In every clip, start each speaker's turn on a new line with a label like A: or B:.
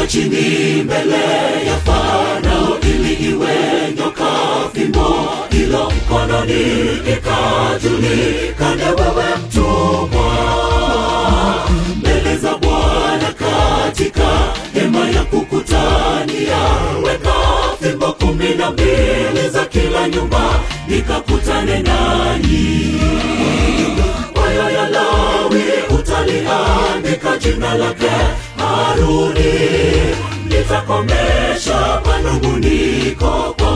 A: chini mbele ya Farao ili iwe nyoka fimbo ilo mkononi ikajulikane wewe mtumwa mbele za Bwana katika hema ya kukutania, weka fimbo kumi na mbili za kila nyumba, nikakutane nanyi. Moyo ya Lawi utaliandika jina lake Haruni, litakomesha manunguniko kwa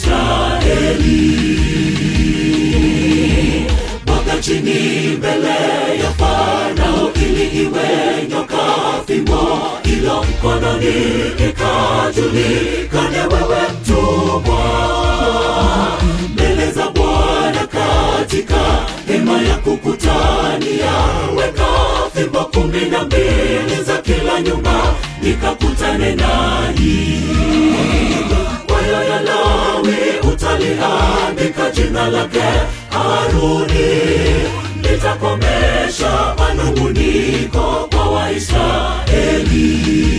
A: Waisraeli. Bwaga chini mbele ya Farao ili iwe nyoka fimbo ilo mkononi, ikajulikane wewe mtumwa mbele za Bwana katika hema ya kukutania, weka fimbo kumi na mbili za kila nyumba, nikakutane nanyi. Moyo ya Lawi utaliandika jina lake Haruni, litakomesha manunguniko kwa Waisraeli.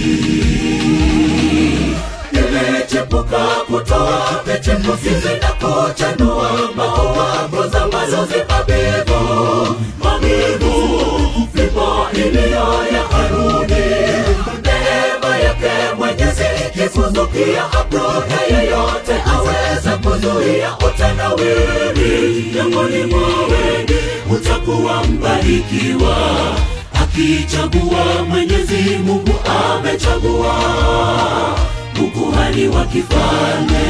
A: Nimechepuka kutoa pechepukizi na kuchanua maua ngoza mazozi mabivu mabivu, fimbo iliyo ya Haruni, neema yake Mwenyezi ikifuzukia hapo, yeyote aweza kuzuia utanawiri miongoni mwa wengi, utakuwa mbarikiwa akichagua Mwenyezi Mungu amechagua ukuhani wa kifalme.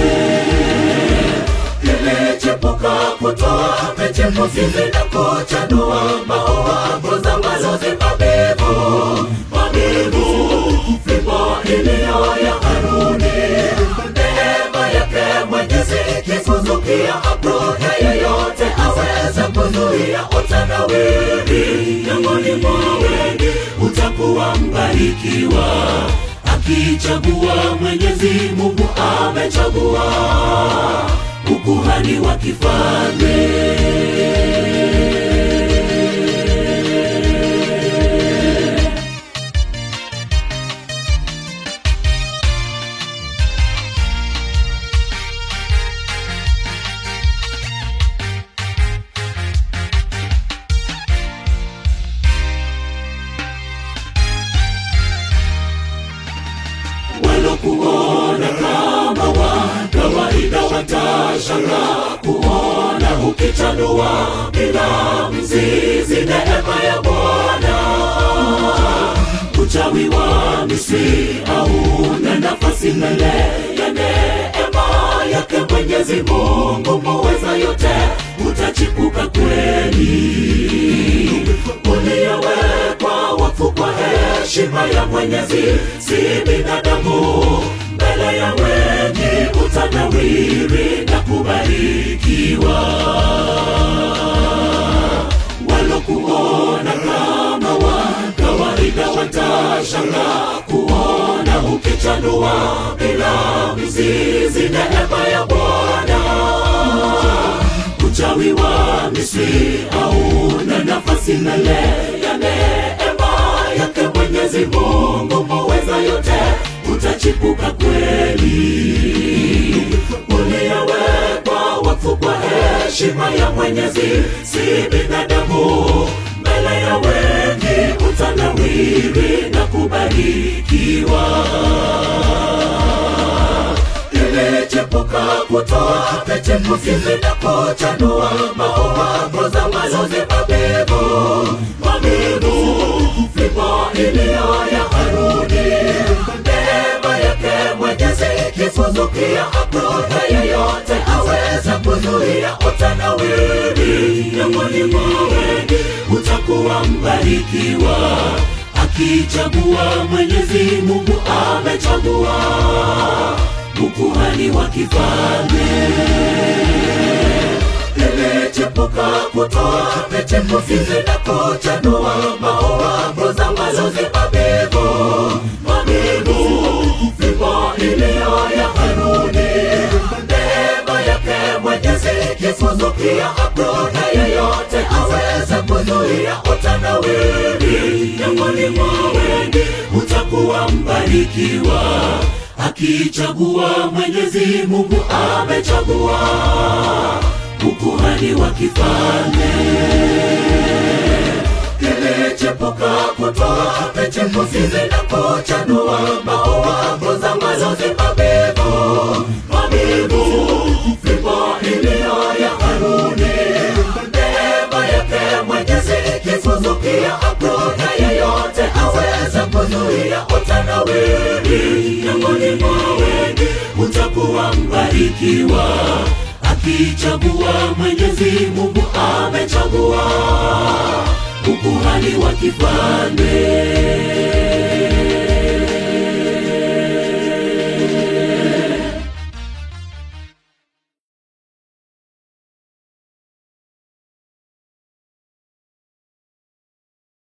A: Nilichepuka kutoa pechepukizi na kuchanua maua ngoza mazozi mabivu mabivu, fimbo iliyo ya Haruni, neema yake Mwenyezi ikifuzukia hapo, yeyote aweza kuzuia utanawiri miongoni mwa wengi, utakuwa mbarikiwa akichagua Mwenyezi Mungu amechagua ukuhani wa kifalme. walokuona kama wa kawaida watashanga kuona ukichanua bila mzizi neema ya Bwana. Uchawi wa Misri hauna nafasi mbele ya neema yake Mwenyezi Mungu muweza yote, utachipuka kweli uliyowekwa wakfu kwa heshima ya Mwenyezi, si binadamu. Mbele ya wengi utanawiri na kubarikiwa. Walokuona kama wa kawaida watashanga kuona ukichanua bila mzizi, neema ya Bwana uchawi wa Misri hauna nafasi mbele ya neema yake Mwenyezi Mungu muweza yote, utachipuka kweli. Uliyewekwa wakfu kwa heshima ya Mwenyezi, si binadamu. Mbele ya wengi utanawiri na kubarikiwa ilichepuka kutoa pechepukizi na kuchanua maua ngoza mazozi mabivu mabivu, fimbo iliyo ya Haruni, neema yake Mwenyezi ikifuzukia hapo, yeyote aweza kuzuia utanawiri miongoni mwa wengi, utakuwa mbarikiwa akichagua Mwenyezi Mungu amechagua ukuhani wa kifalme. Nilichepuka kutoa pechepukizi na kuchanua maua ngoza mazozi mabivu mabivu, fimbo iliyo ya Haruni, neema yake Mwenyezi ikifuzukia hapo, yeyote aweza kuzuia utanawiri miongoni mwa wengi, utakuwa mbali mbarikiwa akichagua mwenyezi mungu amechagua ukuhani wa kifalme kilichepuka kutoa pechepukizi na kuchanua maua ngoza malozi mabivu mabivu fimbo iliyo ya haruni neema yake mwenyezi kikuzukia hakuna yeyote aweza kuzuia utanawiri miongoni mwa wengi utakuwa mbarikiwa akichagua mwenyezi mungu amechagua ukuhani wa kifalme